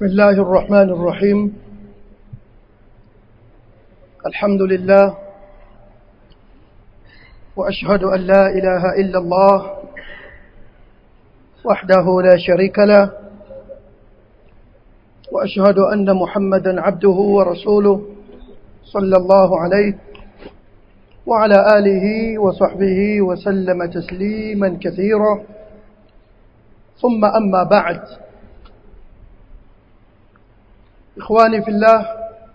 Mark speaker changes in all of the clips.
Speaker 1: بسم الله الرحمن الرحيم الحمد لله وأشهد أن لا إله إلا الله وحده لا شريك له وأشهد أن محمدا عبده ورسوله صلى الله عليه وعلى آله وصحبه وسلم تسليما كثيرا ثم أما بعد إخواني في الله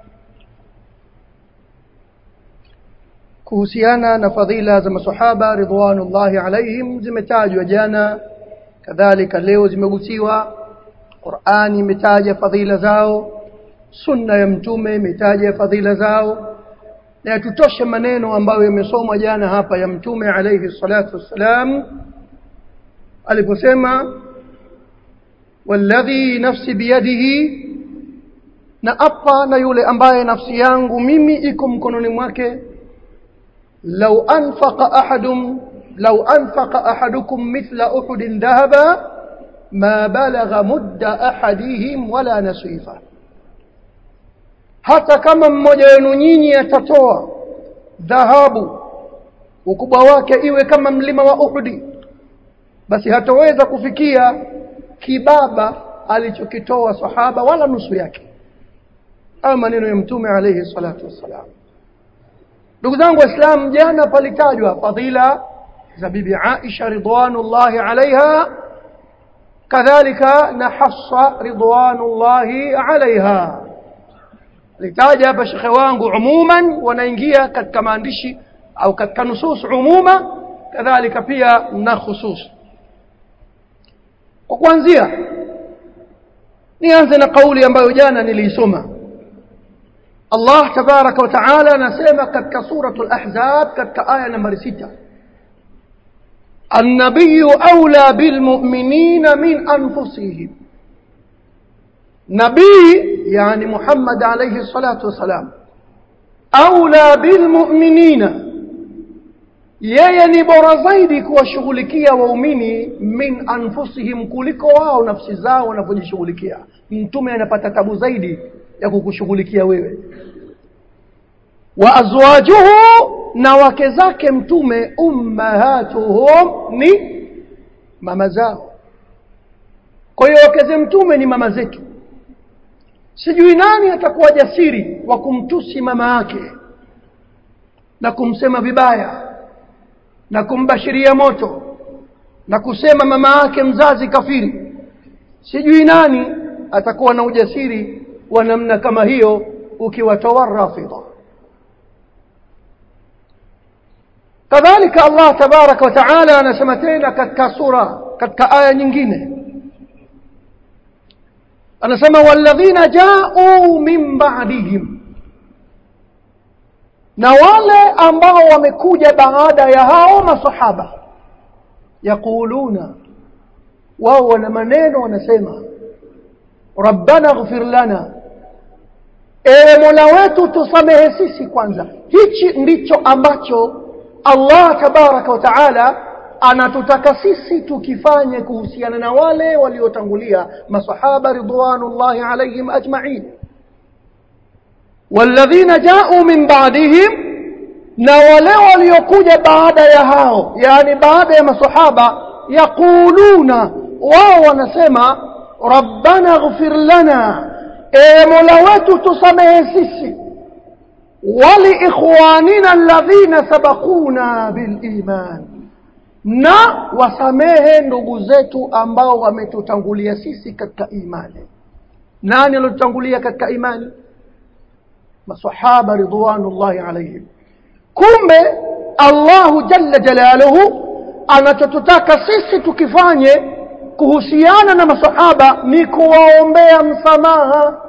Speaker 1: kuhusiana na fadhila za masahaba ridwanullahi alaihim zimetajwa jana kadhalika leo zimegusiwa Qur'ani imetaja fadhila zao sunna ya mtume imetaja fadhila zao na yatutoshe maneno ambayo yamesomwa jana hapa ya mtume alayhi salatu wassalam aliposema walladhi nafsi biyadihi na apa na yule ambaye nafsi yangu mimi iko mkononi mwake law anfaqa ahadum law anfaqa ahadukum mithla uhudin dhahaba ma balagha mudda ahadihim wala nasifa hata kama mmoja wenu nyinyi atatoa dhahabu ukubwa wake iwe kama mlima wa Uhudi basi hataweza kufikia kibaba alichokitoa sahaba wala nusu yake au maneno ya mtume alayhi salatu wassalam ndugu zangu waislamu jana palitajwa fadhila za bibi Aisha ridwanullahi alaiha kadhalika na Hafsa ridwanullahi alaiha litaja hapa shekhe wangu umuman wanaingia katika maandishi au katika nusus umuma kadhalika pia na khusus kwa kuanzia nianze na kauli ambayo jana niliisoma Allah tabaraka wa taala anasema katika suratul ahzab katika aya nambari 6 النبي أولى بالمؤمنين من أنفسهم نبي يعني محمد عليه الصلاة والسلام أولى بالمؤمنين yeye ni bora zaidi kuwashughulikia waumini min anfusihim kuliko wao nafsi zao wanavyojishughulikia mtume anapata tabu zaidi ya kukushughulikia wewe wa azwajuhu na wake zake mtume ummahatuhum ni mama zao kwa hiyo wake za mtume ni mama zetu sijui nani atakuwa jasiri wa kumtusi mama yake na kumsema vibaya na kumbashiria moto na kusema mama yake mzazi kafiri sijui nani atakuwa na ujasiri wa namna kama hiyo ukiwatoa rafidha kadhalika Allah tabaraka wa taala anasema tena katika sura katika aya nyingine anasema walladhina ja'u min ba'dihim na wale ambao wamekuja baada ya hao masahaba yaquluna wao wana maneno wanasema rabbana ighfir lana ewe mola wetu tusamehe sisi kwanza hichi ndicho ambacho Allah tabaraka wa taala anatutaka sisi tukifanye kuhusiana na wale waliotangulia masahaba ridwanullahi alaihim ajma'in walladhina ja'u min ba'dihim na wale waliokuja baada ya hao yani baada ya masahaba yaquluna wao wanasema rabbana ighfir lana e mola wetu tusamehe sisi ولإخواننا الذين سبقونا بالإيمان na wasamehe ndugu zetu ambao wametutangulia sisi katika imani nani aliotutangulia katika imani masahaba ridwanullahi alaihim kumbe Allahu jalla jalaluhu anachotutaka sisi tukifanye kuhusiana na masahaba ni kuwaombea msamaha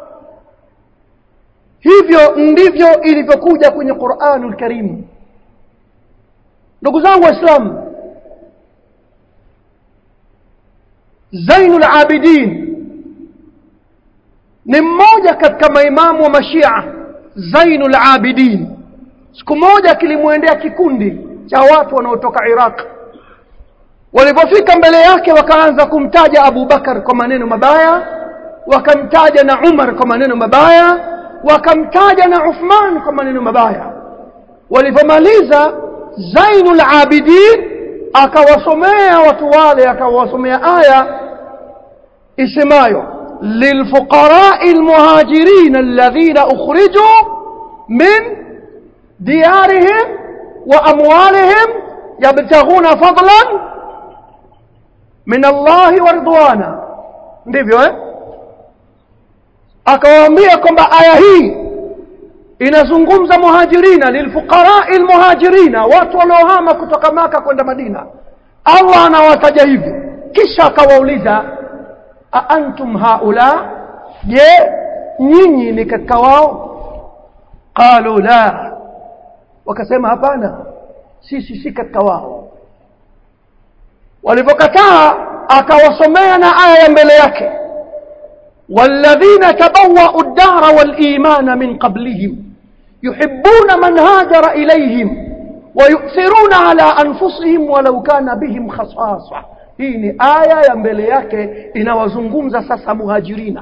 Speaker 1: hivyo ndivyo ilivyokuja kwenye Qur'anul Karim ndugu zangu waislamu Zainul Abidin ni mmoja katika maimamu wa Mashia Zainul Abidin siku moja kilimwendea kikundi cha watu wanaotoka Iraq walipofika mbele yake wakaanza kumtaja Abu Bakar kwa maneno mabaya wakamtaja na Umar kwa maneno mabaya wakamtaja na Uthman kwa maneno mabaya walipomaliza Zainul Abidin akawasomea watu wale akawasomea aya isemayo للفقراء المهاجرين الذين أخرجوا من ديارهم وأموالهم يبتغون فضلا من الله ورضوانا ndivyo eh akawaambia kwamba aya hii inazungumza muhajirina lilfuqarai almuhajirina watu waliohama kutoka maka kwenda madina allah anawataja hivyo kisha akawauliza aantum haula je nyinyi ni katika wao qalu la wakasema hapana sisi si katika wao walipokataa akawasomea na aya ya mbele yake والذين تبوأوا الدار والإيمان من قبلهم يحبون من هاجر إليهم ويؤثرون على أنفسهم ولو كان بهم خصاصة hii ni aya ya mbele yake inawazungumza sasa muhajirina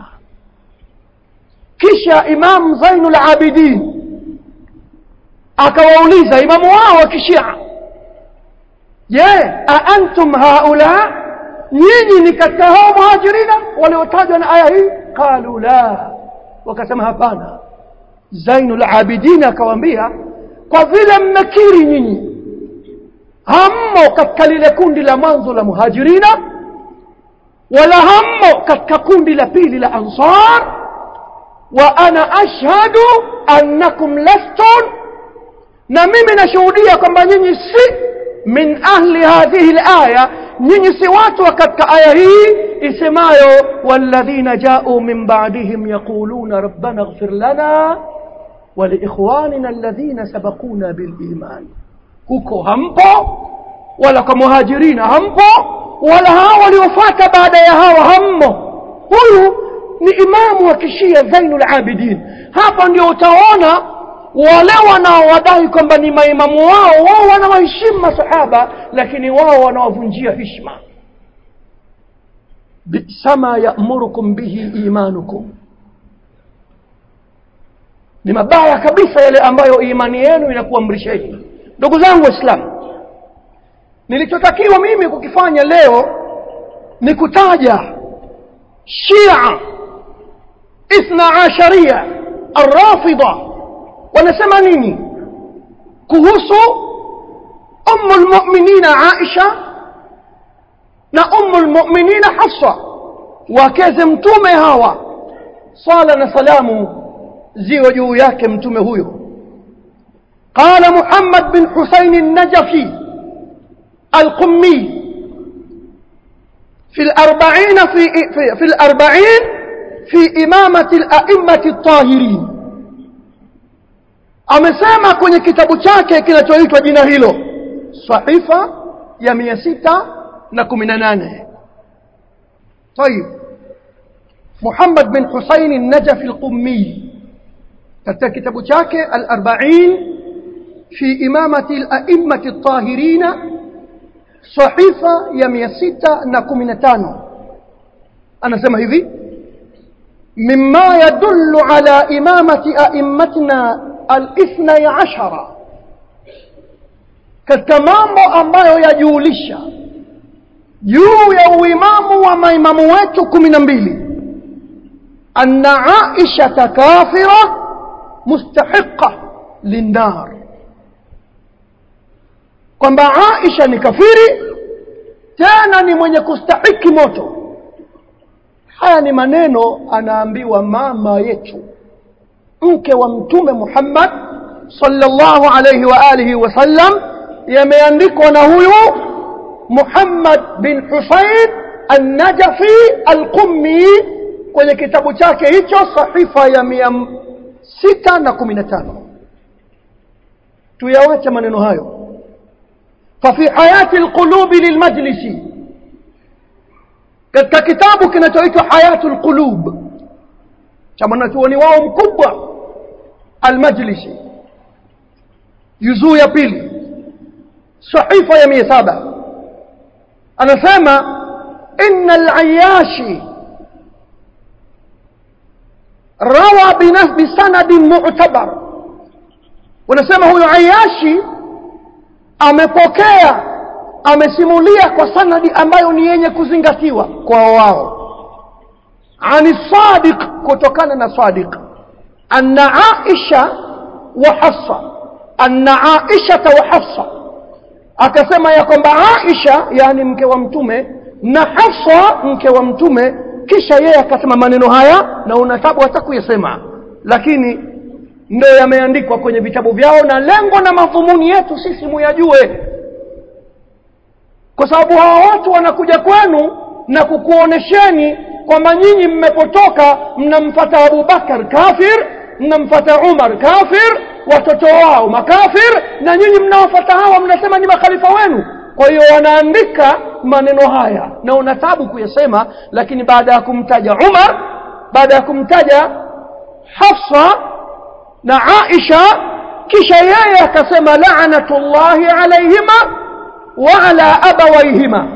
Speaker 1: kisha imam zainul abidin akawauliza imamu wao wa kishia je aantum haula nyinyi ni katika hao muhajirina waliotajwa na aya hii qalu la wakasema hapana zainul abidin akawaambia kwa vile mmekiri nyinyi hammo katika lile kundi la mwanzo la muhajirina wala hammo katika kundi la pili la ansar wa ana ashhadu annakum lastun na mimi nashuhudia kwamba nyinyi si min ahli hadhihi alaya nyinyi si watu wa katika aya hii isemayo walladhina jau min ba'dihim yaquluna rabbana ighfir lana ولإخواننا الذين سبقونا بالإيمان huko hampo wala kwa muhajirina hampo wala hao waliofuata baada ya hawa hammo huyu ni imamu wa kishia Zainul Abidin hapa ndio utaona wale wanaowadai kwamba ni maimamu wao wao wanawaheshimu masahaba lakini wao wanawavunjia heshima bisama ya'murukum bihi imanukum ni mabaya kabisa yale ambayo imani yenu inakuamrisheni ndugu zangu waislamu nilichotakiwa mimi kukifanya leo ni kutaja shia ithna asharia arrafida wanasema nini kuhusu ummu lmuminina aisha na ummu lmuminina hafsa wakeze mtume hawa sala na salamu ziwe juu yake mtume huyo قال محمد بن حسين النجفي القمي في الأربعين في, في, في الأربعين في إمامة الأئمة الطاهرين amesema kwenye kitabu chake kinachoitwa jina hilo sahifa ya mia sita na kumi na nane طيب محمد بن حسين النجفي القمي katika kitabu chake al-arba'in في إمامة الأئمة الطاهرين صحيفة يميسيتا نكمنتان أنا سمع هذي مما يدل على إمامة أئمتنا الاثني عشر katika mambo ambayo yajulisha juu ya uimamu wa maimamu wetu kumi na mbili anna aishata kafira mustahiqa linnar kwamba Aisha ni kafiri tena ni mwenye kustahiki moto haya ni maneno anaambiwa mama yetu mke wa mtume Muhammad sallallahu alayhi wa alihi wasallam yameandikwa na huyu Muhammad bin Husayn an-Najafi al-Qummi kwenye kitabu chake hicho sahifa ya mia sita na kumi na tano tuyawache maneno hayo ففي حياة القلوب للمجلس katika kitabu kinachoitwa hayatul qulub cha mwanachuoni wao mkubwa almajlisi juzuu ya pili sahifa ya mia saba anasema inna alayashi rawa binaf- bisanadin mu'tabar wanasema huyo ayashi amepokea amesimulia kwa sanadi ambayo ni yenye kuzingatiwa kwa wao ani sadiq kutokana na sadiq anna aisha wa hafsa anna aishata wa hafsa akasema ya kwamba aisha yani mke wa mtume na hafsa mke wa mtume kisha yeye akasema maneno haya na unatabu hata kuyasema lakini ndio yameandikwa kwenye vitabu vyao na lengo na madhumuni yetu sisi muyajue kwa sababu hawa watu wanakuja kwenu na kukuonesheni kwamba nyinyi mmepotoka mnamfata abubakar kafir mnamfata umar kafir watoto wao makafir na nyinyi mnawafata hawa mnasema ni makhalifa wenu kwa hiyo wanaandika maneno haya na una tabu kuyasema lakini baada ya kumtaja umar baada ya kumtaja hafsa na aisha kisha yeye akasema laanatullahi alaihima wa ala abawaihima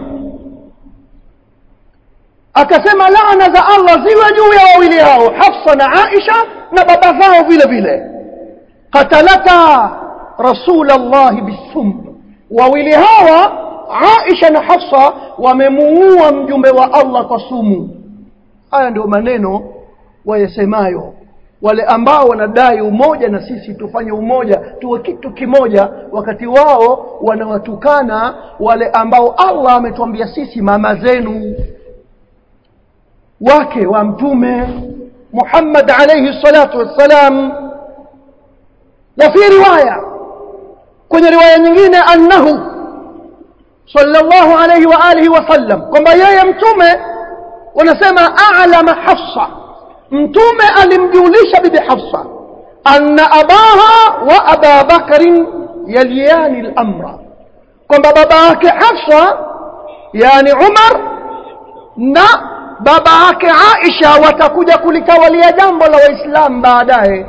Speaker 1: akasema laana za allah ziwe juu ya wawili hao hafsa na aisha na baba zao vile vile qatalata rasul llahi bisum wawili hawa aisha na hafsa wamemuua mjumbe wa allah kwa sumu haya ndio maneno wayasemayo wale ambao wanadai umoja na sisi tufanye umoja tuwe kitu kimoja wakati wao wanawatukana wale ambao allah ametuambia sisi mama zenu wake wa mtume muhammad alaihi salatu wassalam wa fi riwaya kwenye riwaya nyingine annahu sallallahu alaihi wa alihi wasallam kwamba yeye mtume wanasema alama hafsa mtume alimjulisha bibi hafsa anna abaha wa aba bakrin yaliyani lamra kwamba baba yake hafsa yani umar na baba yake aisha watakuja kulitawalia jambo la waislamu baadaye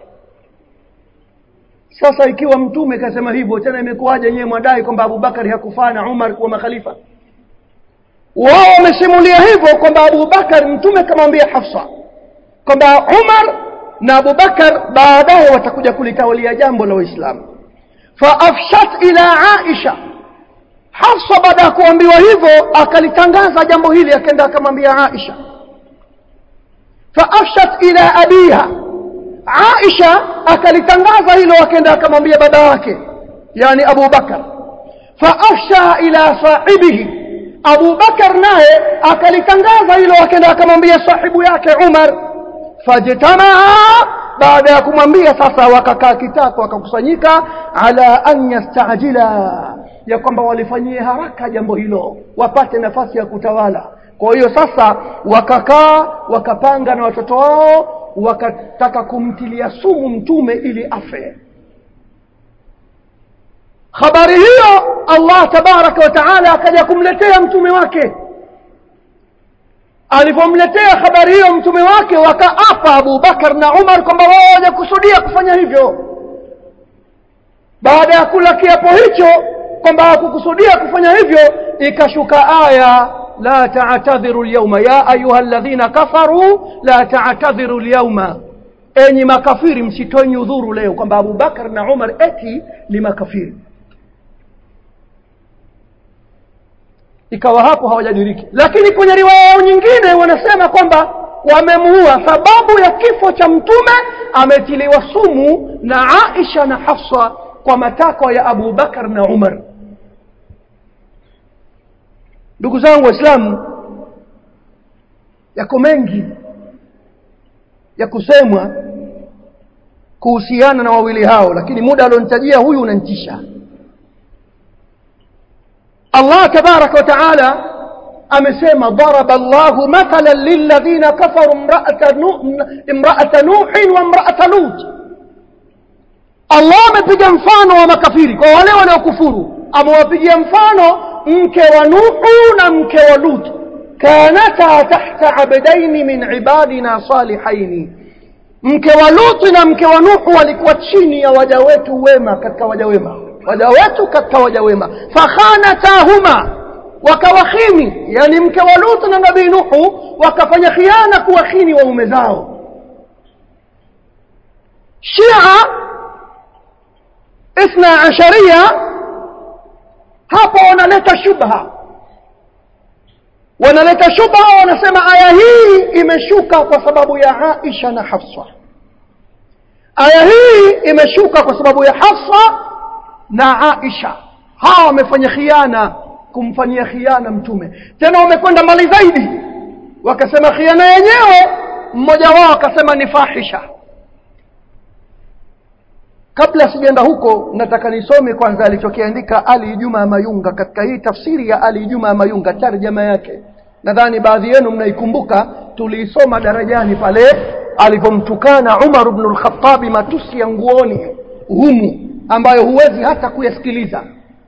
Speaker 1: sasa ikiwa mtume kasema hivyo tena imekuwaje nyewe mwadai kwamba abubakari hakufaa na umar kuwa makhalifa wao wamesimulia hivyo kwamba abubakar mtume kamwambia hafsa kwamba umar na abubakar baadaye watakuja kulitawalia jambo la waislamu faafshat ila aisha hafsa baada ya kuambiwa hivyo akalitangaza jambo hili akaenda akamwambia aisha faafshat ila abiha aisha akalitangaza hilo akaenda akamwambia baba yake yani abu bakar faafsha ila sahibihi abu bakar naye akalitangaza hilo akaenda akamwambia sahibu yake umar fajtamaa baada ya kumwambia sasa wakakaa kitako wakakusanyika ala an yastajila ya kwamba walifanyie haraka jambo hilo wapate nafasi ya kutawala kwa hiyo sasa wakakaa wakapanga na watoto wao wakataka kumtilia sumu mtume ili afe habari hiyo allah tabaraka wa taala akaja kumletea mtume wake alivyomletea habari hiyo mtume wake wakaapa abubakar na umar kwamba wao hawajakusudia kufanya hivyo baada ya kula kiapo hicho kwamba hawakukusudia kufanya hivyo ikashuka aya la taatadhiru lyauma ya ayuha ladhina kafaru la taatadhiru lyauma enyi makafiri msitoe nyudhuru leo kwamba abubakar na umar eti ni makafiri ikawa hapo hawajadiriki lakini kwenye riwaya yao nyingine wanasema kwamba wamemuua sababu ya kifo cha mtume ametiliwa sumu na aisha na hafsa kwa matakwa ya abu bakar na umar ndugu zangu waislamu yako mengi ya kusemwa kuhusiana na wawili hao lakini muda alionitajia huyu unantisha Allah tabaraka wa taala amesema daraba Allahu mathalan lilladhina kafaru imra'ata imra'ata nuhin wa imra'ata lut Allah amepiga mfano wa makafiri kwa wale wanaokufuru amewapigia mfano mke wa Nuhu na mke wa Lut kanata tahta abdaini min ibadina salihaini mke wa Lut na mke wa Nuhu walikuwa chini ya waja wetu wema katika waja wema waja wetu katika waja wema fakhanatahuma wakawakhini yani mke wa Lut na nabii Nuhu wakafanya khiana kuwakhini waume zao shia ithna asharia hapo wanaleta shubha wanaleta shubha wanasema aya hii imeshuka kwa sababu ya aisha na hafsa aya hii imeshuka kwa sababu ya hafsa na aisha hawa wamefanya khiana kumfanyia khiana mtume tena wamekwenda mbali zaidi wakasema khiana yenyewe mmoja wao akasema ni fahisha kabla sijaenda huko nataka nisome kwanza alichokiandika ali juma mayunga katika hii tafsiri ya ali juma mayunga tarjama yake nadhani baadhi yenu mnaikumbuka tuliisoma darajani pale alipomtukana umar bnu lkhatabi matusi ya nguoni humu ambayo huwezi hata kuyasikiliza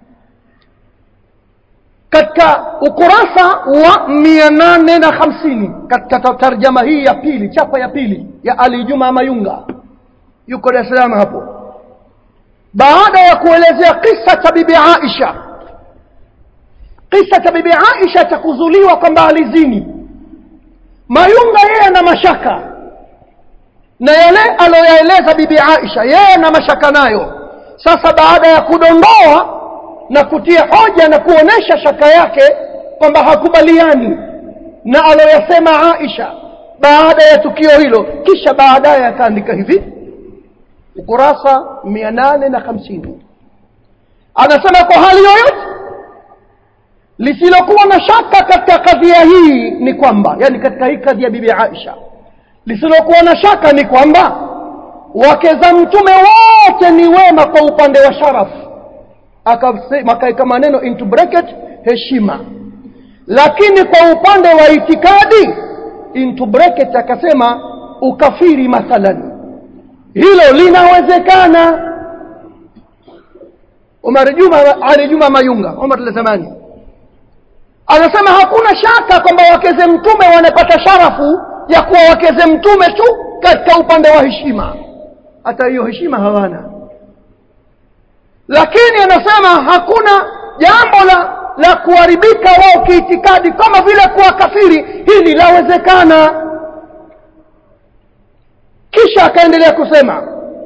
Speaker 1: katika ukurasa wa mia nane na hamsini katika tarjama hii ya pili chapa ya pili ya ali juma mayunga yuko dar es salaam hapo baada ya kuelezea kisa cha bibi aisha kisa cha bibi aisha cha kuzuliwa kwamba alizini mayunga yeye ana mashaka na yale aliyoyaeleza bibi aisha yeye ana mashaka nayo sasa baada ya kudondoa na kutia hoja na kuonesha shaka yake kwamba hakubaliani na aloyasema aisha baada ya tukio hilo kisha baadaye akaandika hivi ukurasa mia nane na hamsini anasema kwa hali yoyote lisilokuwa na shaka katika kadhia hii ni kwamba yani katika hii kadhia bibi aisha lisilokuwa na shaka ni kwamba wake za mtume wote ni wema kwa upande wa sharafu akaweka maneno into bracket heshima lakini kwa upande wa itikadi into bracket akasema ukafiri mathalan hilo linawezekana Umar Juma Ali Juma Mayunga Umar al-Zamani anasema hakuna shaka kwamba wakeze mtume wanapata sharafu ya kuwa wakeze mtume tu katika upande wa heshima hata hiyo heshima hawana lakini anasema hakuna jambo la la kuharibika wao kiitikadi kama vile kuwa kafiri hili lawezekana kisha akaendelea kusema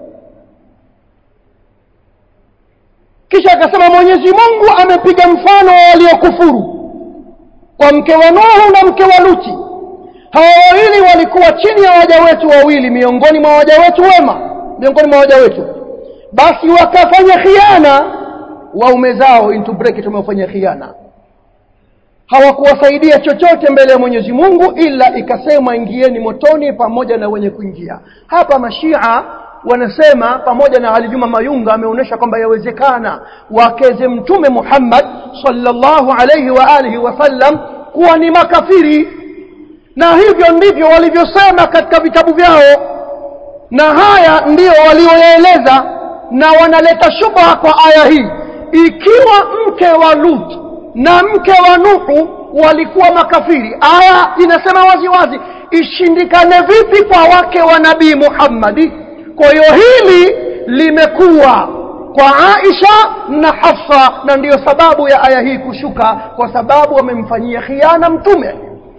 Speaker 1: kisha akasema mwenyezi mungu amepiga mfano wa waliokufuru kwa mke wa nuhu na mke wa luti hawa wawili walikuwa chini ya waja wetu wawili miongoni mwa waja wetu wema miongoni mwa waja wetu basi wakafanya khiana waume zao into bracket wamefanya khiana hawakuwasaidia chochote mbele ya Mwenyezi Mungu ila ikasema ingieni motoni pamoja na wenye kuingia hapa mashia wanasema pamoja na Ali Juma Mayunga ameonyesha kwamba yawezekana wakeze mtume Muhammad sallallahu alayhi wa alihi wasallam kuwa ni makafiri na hivyo ndivyo walivyosema katika vitabu vyao na haya ndiyo walioyaeleza na wanaleta shubha kwa aya hii ikiwa mke wa Lut na mke wa Nuhu walikuwa makafiri aya inasema wazi wazi ishindikane vipi kwa wake wa nabii Muhammadi kwa hiyo hili limekuwa kwa Aisha na Hafsa na ndiyo sababu ya aya hii kushuka kwa sababu wamemfanyia khiana mtume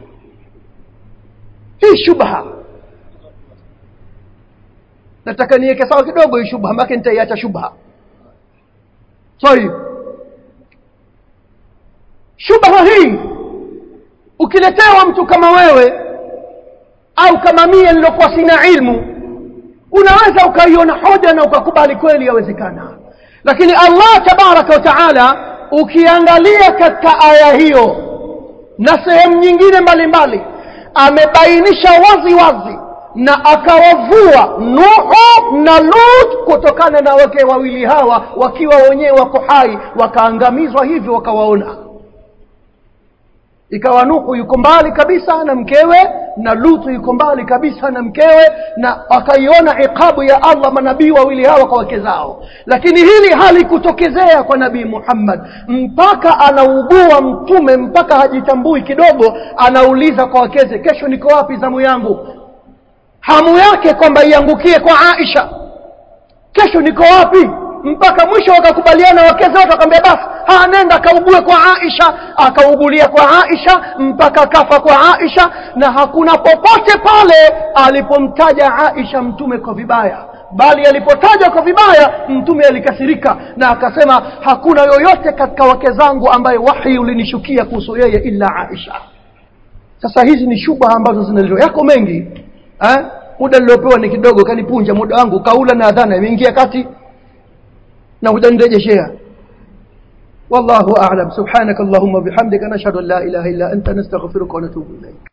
Speaker 1: hii shubha nataka niweke sawa kidogo hii shubha mpaka nitaiacha shubha sorry shubha hii ukiletewa mtu kama wewe au kama mie nilokuwa sina ilmu unaweza ukaiona hoja na ukakubali kweli yawezekana lakini allah tabaraka wa taala ukiangalia katika aya hiyo na sehemu nyingine mbalimbali amebainisha wazi wazi na akawavua nuhu na lut kutokana na wake wawili hawa wakiwa wenyewe wako hai wakaangamizwa hivyo wakawaona ikawa nuhu yuko mbali kabisa na mkewe na lutu yuko mbali kabisa na mkewe na akaiona iqabu ya allah manabii wawili hawa kwa wake zao lakini hili halikutokezea kwa nabii muhammad mpaka anaugua mtume mpaka hajitambui kidogo anauliza kwa wakeze kesho niko wapi zamu yangu hamu yake kwamba iangukie kwa aisha kesho niko wapi mpaka mwisho wakakubaliana wakeze wote wakamwambia basi anenda akaugue kwa aisha akaugulia kwa aisha mpaka kafa kwa aisha na hakuna popote pale alipomtaja aisha mtume kwa vibaya bali alipotajwa kwa vibaya mtume alikasirika na akasema hakuna yoyote katika wake zangu ambaye wahi ulinishukia kuhusu yeye illa Aisha sasa hizi ni shubha ambazo zinaletwa yako mengi eh? muda niliopewa ni kidogo kanipunja muda wangu kaula na adhana imeingia kati na hujanirejeshea والله أعلم سبحانك اللهم وبحمدك نشهد أن لا إله إلا أنت نستغفرك ونتوب إليك